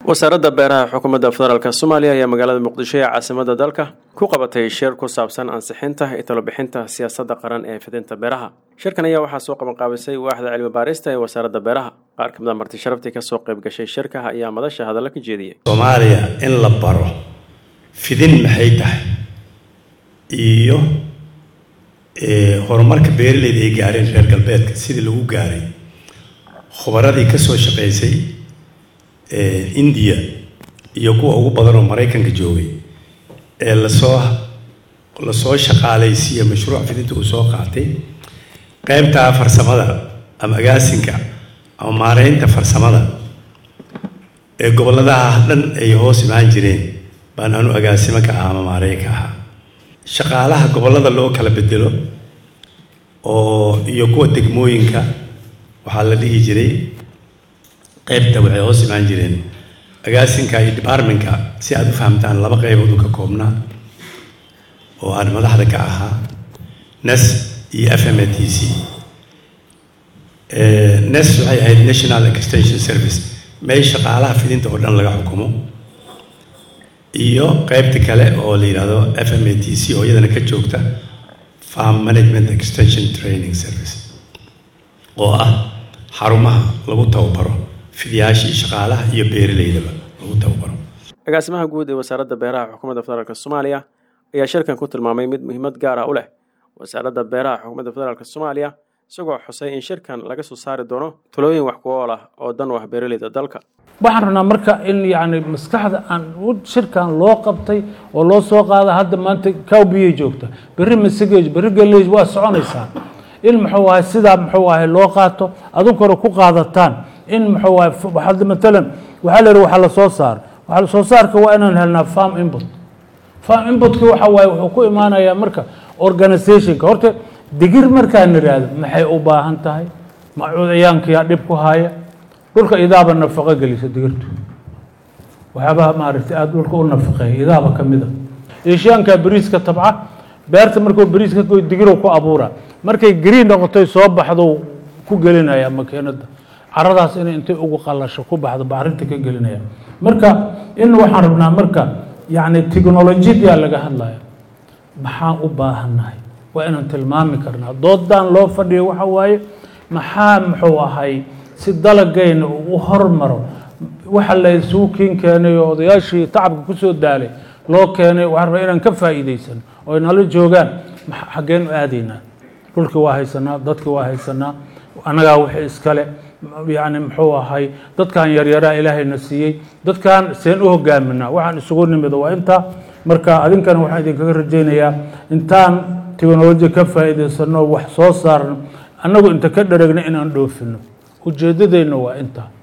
wasaaradda beeraha xukuumadda federaalk soomaaliya ayaa magaalada muqdisho ee caasimada dalka ku qabatay shir ku saabsan ansixinta iyo talobixinta siyaasadda qaran ee fidinta beeraha shirkan ayaa waxaa soo qabanqaabisay waaxda cilmi baarista ee wasaaradda beeraha qaar kamid a marti sharaftii kasoo qayb gashay shirka ayaa madasha hadalla ka jeediyey soomaaliya in la baro fidin maxay tahay iyo horumarka beeraleyda ay gaareen reer galbeedka sidii lagu gaaray khubaradii ka soo shaqaysay indiya iyo kuwa ugu badan oo maraykanka joogay ee lasoo lasoo shaqaalaysiiya mashruuc fidinta uu soo qaatay qeybtaa farsamada ama agaasinka ama maareynta farsamada ee gobolladaha dhan ay hoos imaan jireen baan anu agaasimo ka ahaa ama maareyn ka ahaa shaqaalaha gobollada loo kala bedelo oo iyo kuwa degmooyinka waxaa la dhihi jiray qaybta waxay hoos imaan jireen agaasinka iyo departmentka si aada u fahamtaan laba qaybood uu ka koobnaa oo aan madaxda ka ahaa nes iyo f m a t c nes waxay ahayd national extension service meel shaqaalaha fidinta oo dhan laga xukumo iyo qaybta kale oo la yidhaahdo f m a t c oo iyadana ka joogta farm management extension training service oo ah xarumaha lagu tababaro fidiyaashii shaqaalaha iyo beeraleydaba lagu tababaro agaasimaha guud ee wasaaradda beeraha xukuumadda federaalk soomaaliya ayaa shirkan ku tilmaamay mid muhiimad gaar ah u leh wasaaradda beeraha xukuumadda federaalk soomaaliya isagoo xusay in shirkan laga soo saari doono talooyin wax ku ool ah oo dan u ah beeraleyda dalka waxaan rabnaa marka in yani maskaxda aan shirkan loo qabtay oo loo soo qaada hadda maanta cowbiyay joogta berri masagej berri galleej waa soconaysaa in muxuu ahay sidaa muxuu ahay loo qaato adunkore ku qaadataan in muxuu ahay hadda matalan waxaa la yidhi waxaa la soo saar waxaa soo saarka waa inaan helnaa farm input farm inputka waxa waaye wuxuu ku imaanayaa marka organizationka horta digir markaan nidhaahdo maxay u baahan tahay macuudayaankiyaa dhib ku haya dhulka idaaba nafaqo gelisa digirtu waxyaabaha maaragtay aada dhulka u nafaqeeya idaaba ka mid a eeshiyaankaa beriiska tabca beerta markuu beriis ka goy digirow ku abuura markay green noqotay soo baxdo ku gelinaya makiinada caradaas inay intay ugu qalasho ku baxdo bacrinta ka gelinaya marka in waxaan rabnaa marka yacni technolojiyaa laga hadlaya maxaan u baahannahay waa inaan tilmaami karnaa doodaan loo fadhiyo waxa waaye maxaa muxuu ahay si dalagayna uu u hormaro waxa la isugu kiin keenay oo odayaashii tacabka kusoo daalay loo keenay waxaan rabaa inaan ka faa'iidaysan oo ay nala joogaan xaggeen u aadaynaa dhulkii waa haysanaa dadkii waa haysanaa annagaa wixii iskale yacni muxuu ahay dadkan yaryaraa ilaahayna siiyey dadkan seen u hogaaminaa waxaan isugu nimid waa intaa marka adinkana waxaan idinkaga rajaynayaa intaan technoloji ka faa'iidaysano wax soo saarno annagu inta ka dhareegna inaan dhoofino ujeeddadeenna waa intaa